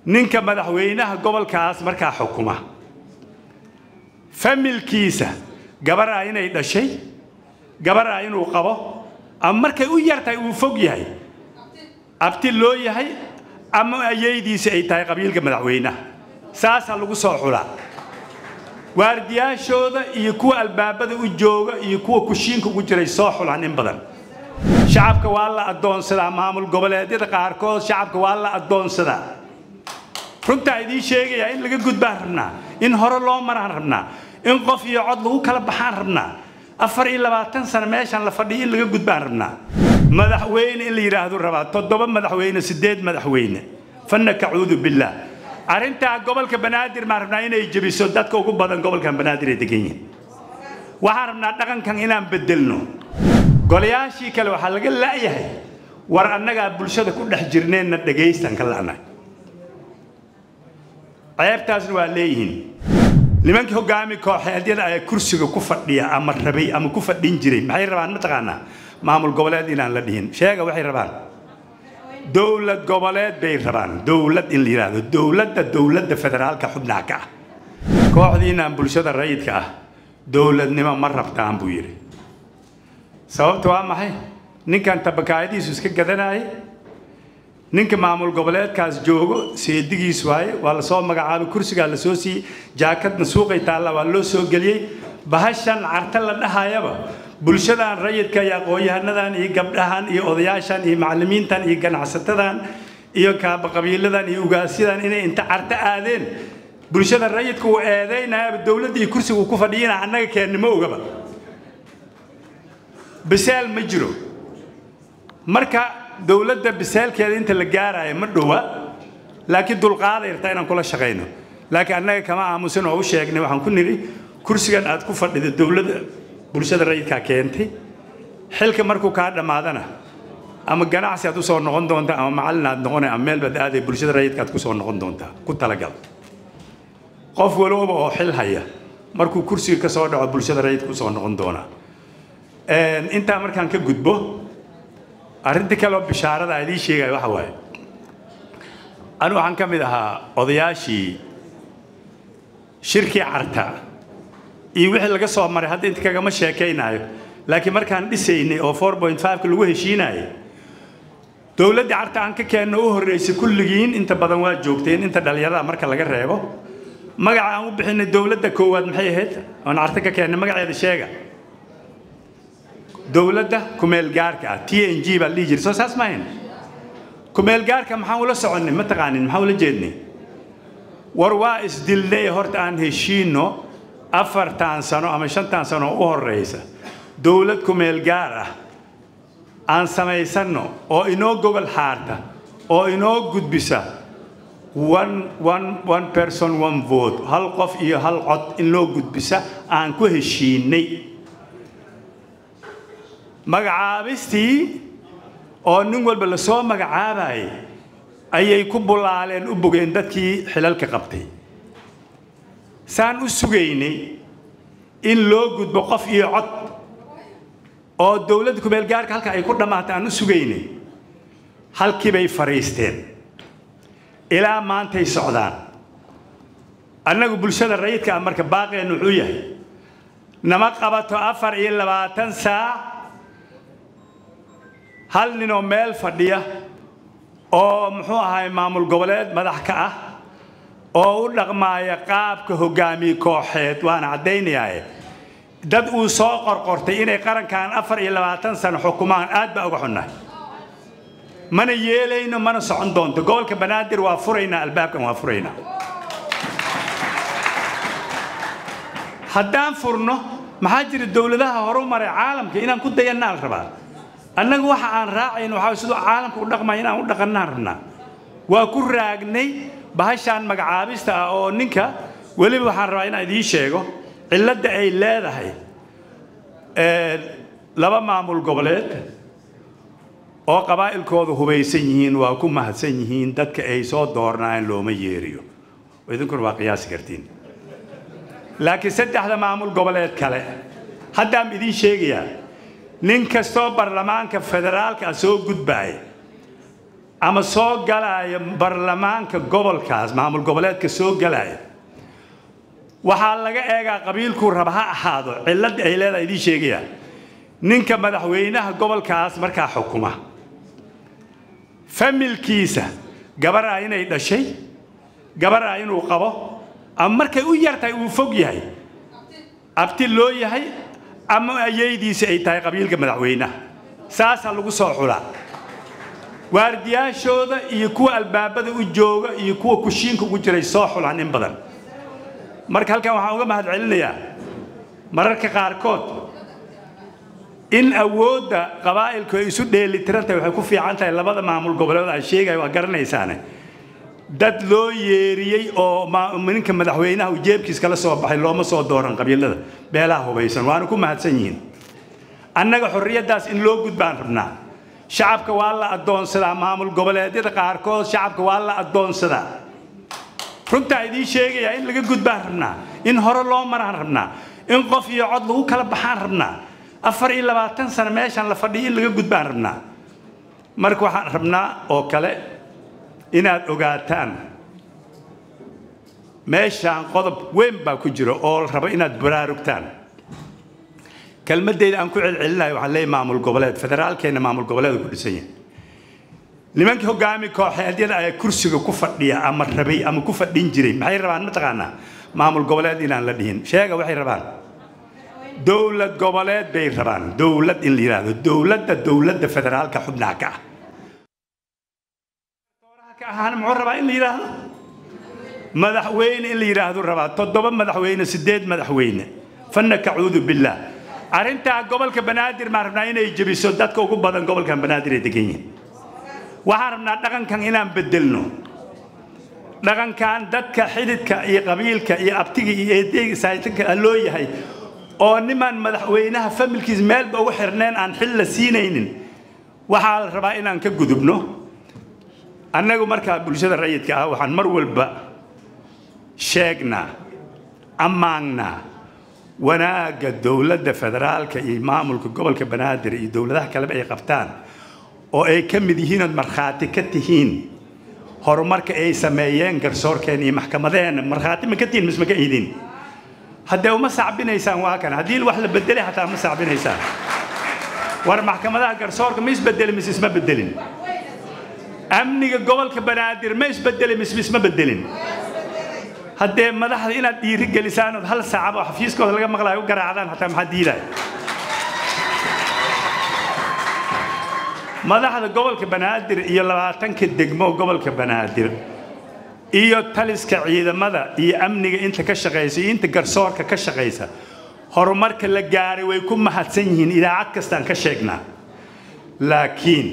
ninka madaxweynaha gobolkaas markaa xukuma familkiisa gabaraa inay dhashay gabaraa inuu qabo ama markay u yartahay uu fog yahay abti loo yahay ama ayaydiisi ay tahay qabiilka madaxweynaha saasaa lagu soo xulaa waardiyaashooda iyo kuwa albaabada u jooga iyo kuwa kushiinka ugu jiray soo xulaan in badan shacabka waa la addoonsadaa maamul goboleedyada qaarkood shacabka waa la addoonsadaa runtaa idiin sheegayaa in laga gudbaan rabnaa in hore loo maraan rabnaa in qof iyo cod lagu kala baxaan rabnaa afar iyo labaatan sano meeshaan la fadhiyo in laga gudbaan rabnaa madaxweyne in la yidhaahdo rabaa toddoba madaxweyne siddeed madaxweyne fanna kacuudu billaah arrintaa gobolka banaadir maan rabnaa inay jebiso dadka ugu badan gobolkan banaadir ay degan yihiin waxaan rabnaa dhaqankan inaan bedelno golayaashii kale waxaa laga la'yahay war annagaa bulshada ku dhex jirneenna dhagaystan ka la'nay ceebtaasna waa leeyihiin nimankii hogaami kooxeedyada ayaa kursiga ku fadhiya ama rabay ama ku fadhin jiray maxay rabaan mataqaanaa maamul goboleed inaan la dhihin sheega waxay rabaan dowlad goboleed bay rabaan dowlad in la yidhaahdo dowladda dowladda federaalka xubnaha ka ah kooxdiinaan bulshada rayidka ah dowladnimo ma rabtaan buu yidhi sababta waa maxay ninkan tabakaayadiisu iska gadanaaye ninka maamul goboleedkaas joogo seedigiis waaye waa lasoo magacaabay kursigaa lasoo siiyey jaakadna suuqay taalla waa loo soo geliyey bahashan carta la dhahayaba bulshadan rayidka iyo aqoon-yahanadan iyo gabdhahan iyo odayaashan iyo macallimiintan iyo ganacsatadan iyo kaabaqabiiladan iyo ugaasyadan inay inta carta aadeen bulshada rayidka uu eedaynayaaba dowladda iyo kursiga uu ku fadhiyina annaga keennimo ogaba bisaal ma jiro marka dowladda bisaalkeeda inta la gaaraayo ma dhowa laakiin dulqaaday rabtaa inaan kula shaqayno laakiin annaga kama aamusan oo u sheegnay waxaan ku nidhi kursigan aad ku fadhida dowladda bulshada rayidkaa keentay xilka markuu kaa dhammaadana ama ganacsi aad usoo noqon doontaa ama macallin aad noqonay ama meel baad aaday bulshada rayidka aad kusoo noqon doontaa ku talagal qof walooba oo xil haya markuu kursiga ka soo dhaco bulshada rayidka usoo noqon doonaa intaa markaan ka gudbo arrinta kaleoo bishaarada aan idiin sheegaya waxa waaye anigu waxaan ka mid ahaa odayaashii shirkii carta iyo wixii laga soo maray hadda inta kagama sheekaynaayo laakiin markaan dhisaynay oo four point fiveka lagu heshiinayay dowladdii carta aan ka keenno u horreysay kulligiin inta badan waa joogteen inta dhallinyarada marka laga reebo magaca aan u bixinay dowladda koowaad maxay ahayd oon carta ka keennay magaceeda sheega dowladda kumeel gaarka ah t n g baa la dhihi jiray soo saas maahayn kumeel gaarka maxaan ula soconnay ma taqaanin maxaan ula jeednay war waa isdilnay horta aan heshiinno afartan sano ama shantan sano u horreysa dowlad kumeel gaar ah aan samaysanno oo inoo gogol xaarta oo inoo gudbisa one one one person one vote hal qof iyo hal cod in loo gudbisa aan ku heshiinay magacaabistii oo nin walba lasoo magacaabayay ayay ku bulaaleen u bogeen dadkii xilalka qabtay saan u sugaynay in loo gudbo qof iyo cod oo dowladda kumeel gaarka halka ay ku dhammaatay aan u sugaynay halkii bay fadhiisteen ilaa maantay socdaan annagu bulshada rayidka ah marka baaqeennu wuxuu yahay nama qabato afar iyo labaatan saac hal ninoo meel fadhiya oo muxuu ahay maamul goboleed madax ka ah oo u dhaqmaaya qaabka hogaamiye kooxeed waana caddaynayaaye dad uu soo qorqortay inay qarankan afar iyo labaatan sano xukumaan aad baa uga xunnahay mana yeelayno mana socon doonto gobolka banaadir waa furaynaa albaabkan waa furaynaa haddaan furno maxaa jira dowladaha horu maray caalamka inaan ku dayannaa la rabaa annaga waxa aan raacayno waxaa siduu caalamka u dhaqmaya inaan u dhaqannaan rabnaa waa ku raagnay bahashaan magacaabista ah oo ninka weliba waxaan rabaa inaan idiin sheego cilladda ay leedahay laba maamul goboleed oo qabaa'ilkooda hubaysan yihiin waa ku mahadsan yihiin dadka ay soo doornaayeen looma yeeriyo idinkuna waa qiyaasi kartiin laakiin saddexda maamul goboleed kale haddaan idiin sheegayaa nin kastoo baarlamaanka federaalka soo gudbaaya ama soo galaya baarlamaanka gobolkaas maamul goboleedka soo galaya waxaa laga eegaa qabiilkuu raba ha ahaado cilladda ay leedahay idiin sheegaya ninka madaxweynaha gobolkaas markaa xukuma familkiisa gabaraa inay dhashay gabaraa inuu qabo ama markay u yartahay uu fog yahay abti loo yahay ama ayaydiisa ay tahay qabiilka madaxweynaha saasaa lagu soo xulaa waardiyaashooda iyo kuwa albaabada u jooga iyo kuwa kushiinka ugu jiray soo xulaan in badan marka halkan waxaan uga mahad celinayaa mararka qaarkood in awoodda qabaa'ilku ay isu dheelitiran tahay waxay ku fiican tahay labada maamul goboleed aan sheegaya waa garanaysaane dad loo yeeriyey oo ninka madaxweynaha uu jeebkiis kala soo baxay looma soo dooran qabiilada beelaha hubaysan waana ku mahadsan yihiin annaga xorriyaddaas in loo gudbaan rabnaa shacabka waa la addoonsadaa maamul goboleedyada qaarkood shacabka waa la addoonsadaa runtaa idiin sheegayaa in laga gudbaan rabnaa in hore loo maraan rabnaa in qof iyo cod lagu kala baxaan rabnaa afar iyo labaatan sano meeshaan la fadhiyo in laga gudbaan rabnaa marka waxaan rabnaa oo kale inaad ogaataan meeshaan qodob weyn baa ku jira oo la rabo inaad baraarugtaan kelmadeyda aan ku celcelinayo waxaan leeyahay maamul goboleed federaalkeena maamul goboleed ku dhisan yahay nimankii hogaami kooxeedyada ayaa kursiga ku fadhiya ama rabay ama ku fadhin jiray maxay rabaan mataqaanaa maamul goboleed inaan la dhihin sheega waxay rabaan dowlad goboleed bay rabaan dowlad in la yidhaahdo dowladda dowladda federaalka xubnaha ka ah ka ahaana muxuu rabaa in la yidhaahdo madaxweyne in la yidhaahdo rabaa toddoba madaxweyne sideed madaxweyne fanna kacuudu billaah arrintaa gobolka banaadir maan rabnaa inay jebiso dadka ugu badan gobolkan banaadir ay degan yihiin waxaan rabnaa dhaqankan inaan bedelno dhaqankan dadka xididka iyo qabiilka iyo abtiga iyo eedeyga saayitanka loo yahay oo nimaan madaxweynaha familkiis meelba ugu xirneen aan xil la siinaynin waxaa la rabaa inaan ka gudubno annagu markaa bulshada rayidka ah waxaan mar walba sheegnaa ammaannaa wanaagga dowladda federaalka iyo maamulka gobolka banaadir iyo dowladaha kaleba ay qabtaan oo ay ka mid yihiin ood markhaati ka tihiin horumarka ay sameeyeen garsoorkeen iyo maxkamadaheenna markhaati ma ka tihiin misma ka idin haddee uma sacbinaysaan waa kan haddii wax la bedelay xataa ma sacbinaysaan war maxkamadaha garsoorka ma isbedelin mise isma bedelin amniga gobolka banaadir ma isbedelin mise isma bedelin haddee madaxda inaad dhiiri gelisaan ood hal saacaba oo xafiiskooda laga maqlayo u garaacdaan hataa maxaa diidaya madaxda gobolka banaadir iyo labaatanka degmo gobolka banaadir iyo taliska ciidamada iyo amniga inta ka shaqaysa iyo inta garsoorka ka shaqaysa horumarka la gaaray way ku mahadsan yihiin idaacad kastaan ka sheegnaa laakiin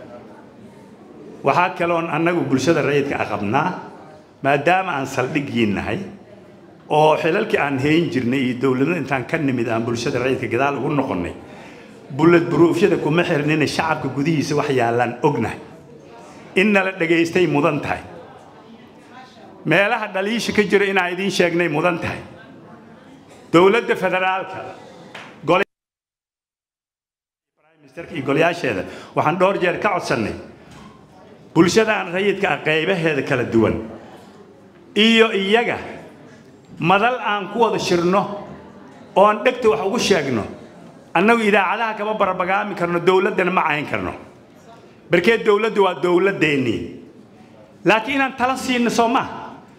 waxaa kaloon annagu bulshada rayidka a qabnaa maadaama aan saldhigii nahay oo xilalkii aan hayn jirnay iyo dowladnada intaan ka nimid aan bulshada rayidka gadaal ugu noqonnay bullad buruufyada kuma xirnina shacabka gudihiisa wax yaallaan ognahay in nala dhagaystay mudan tahay meelaha dhaliisha ka jira inaan idiin sheegnay mudan tahay dowladda federaalka iyo golayaasheeda waxaan dhowr jeer ka codsannay bulshadaan rayidka ah qaybaheeda kala duwan iyo iyaga madal aan ku wada shirno oon dhegta wax ugu sheegno annagu idaacadaha kama barabagaami karno dowladdana ma cayn karno barkee dowladdu waa dowladdeennii laakiin inaan tala siino soo maaha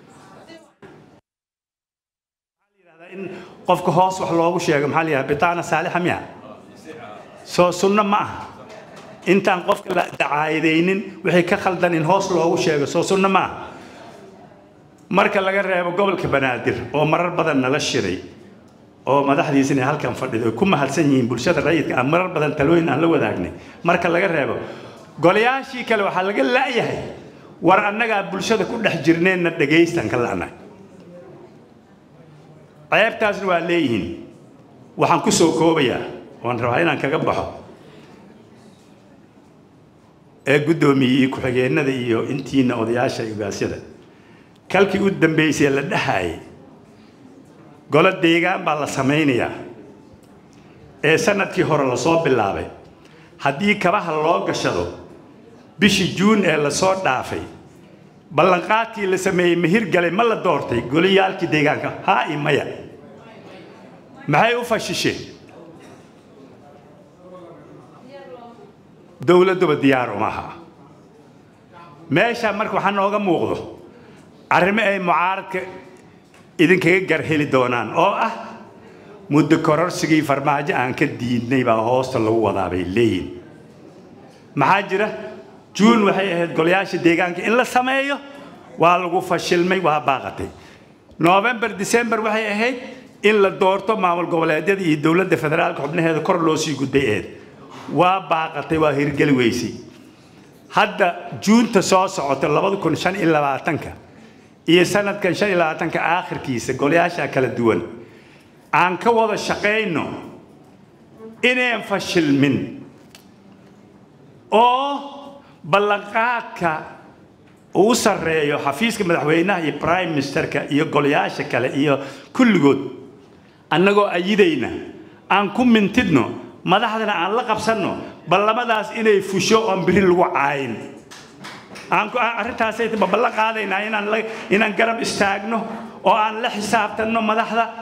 in qofka hoos wax loogu sheego maxaa la yidhaha bitaana saalixa miya soo sunno ma aha intaan qofka la dacaayadaynin wixii ka khaldan in hoos loogu sheego soo sunno ma aha marka laga reebo gobolka banaadir oo marar badan nala shiray oo madaxdiisina halkan fadhido ku mahadsan yihiin bulshada rayidka aan marar badan talooyin aan la wadaagnay marka laga reebo golayaashii kale waxaa laga la'yahay war annagaa bulshada ku dhex jirneenna dhagaystan ka la'nay ceebtaasna waa leeyihiin waxaan ku soo koobayaa waan rabaa inaan kaga baxo ee guddoomiyey ku-xigeenada iyo intiina odayaasha ugaasyada kalkii u dambaysay la dhahaayay golo deegaan baa la samaynayaa ee sanadkii hore lasoo bilaabay haddii kabaha loo gashado bishii juun ee lasoo dhaafay ballanqaadkii la sameeyey mahir galay ma la doortay goliyaalkii deegaanka haa i maya maxay u fashisheen dowladduba diyaar uma aha meesha marka waxaa nooga muuqdo arrimo ay mucaaradka idinkaga garheli doonaan oo ah muddo kororsigii farmaajo aan ka diidnay baa hoosta lagu wadaa bay leeyihin maxaa jira juun waxay ahayd golayaasha deegaanka in la sameeyo waa lagu fashilmay waa baaqatay november december waxay ahayd in la doorto maamul goboleedyada iyo dowladda federaalka xubnaheeda kor loo sii gudbay eed waa baaqatay waa hirgeli weysay hadda juunta soo socota labada kun shan iyo labaatanka iyo sanadkan shan iyo labaatanka aakhirkiisa golayaasha kala duwan aan ka wada shaqayno inaan fashilmin oo ballanqaadka uu sarreeyo xafiiska madaxweynaha iyo prime ministerka iyo golayaasha kale iyo kulligood annagoo ayidayna aan ku mintidno madaxdana aan la qabsanno ballamadaas inay fusho oon biri lagu caayin aan arrintaasay ballan qaadaynaa inaan inaan garab istaagno oo aan la xisaabtanno madaxda